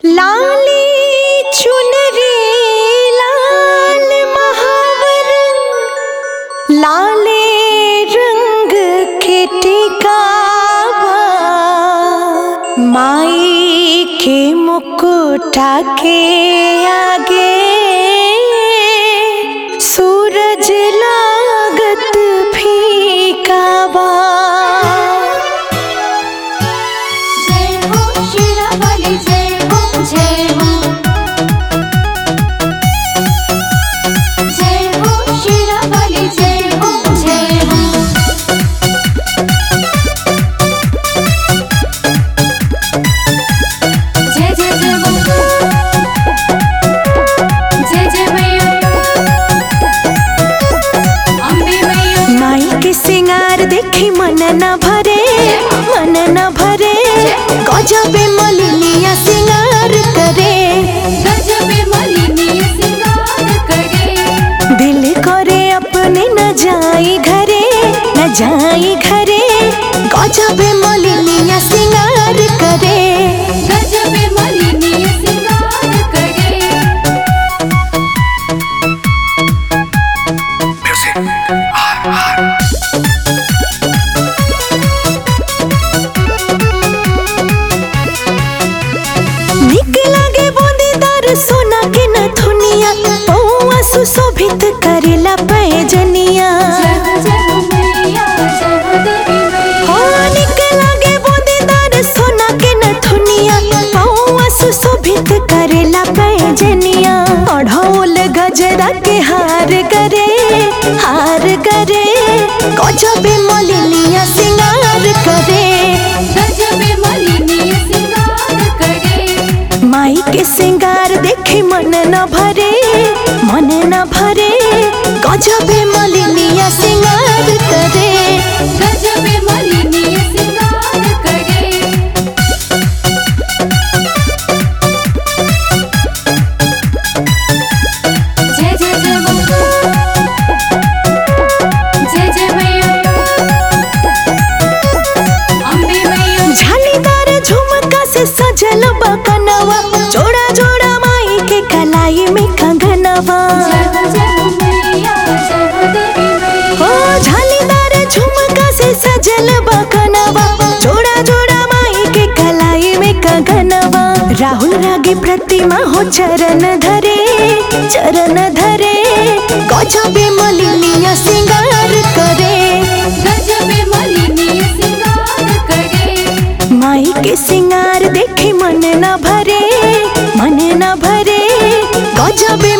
लाली चुनरी लाल महावर लाले रंग के टिकावा माई के मुकुटा के आगे सूरज लागत फीका बा जय हो शिरावाली जय हो जय हो जय हो शिरावाली जय हो जय हो जय जय जय हो जय जय मैया अम्बे मैया माई के सिंगार देखी मन न भरे मन न भरे गजबे मलिनिया सिंगार करे गजबे मलिनी सिंगार करे दिल करे अपने न जाई घरे न जाई घरे गजबे मलिनिया सिंगार करे गजबे मलिनी सिंगार करे निक लागे बूंदीदार सोना के नथुनिया पौआ सुशोभित करेला पैजनिया जय हो जय हो मैया जय हो देवी हो मैया निक लागे बूंदीदार सोना के नथुनिया पौआ सुशोभित करेला पैजनिया अढ़ौल गजरा के हार करे हार करे गजबे मलिनिया सिंगार करे गजबे मलिनी सिंगार करे माई के सिंगार देखे मन न भरे मन न भरे गजबे मलिनिया सिंगार करे गजबे मलिनी सिंगार करे जय जय जय हो जय जय मैया अम्बे मैया झालीदार झुमका से सजल बकनवा जोड़ा जोड़ा माई के कलाई में कंगनवा जय हो जय हो मैया जय हो देवी ओ मैया झालीदार झुमका से सजल बकनवा जोड़ा जोड़ा माई के कलाई में कंगनवा राहुल रागी प्रतिमा हो चरण धरे चरण धरे गजबे मलिनिया सिंगार करे गजबे मलिनी सिंगार करे माई के सिंगार देखे मन न भरे मन न भरे गजबे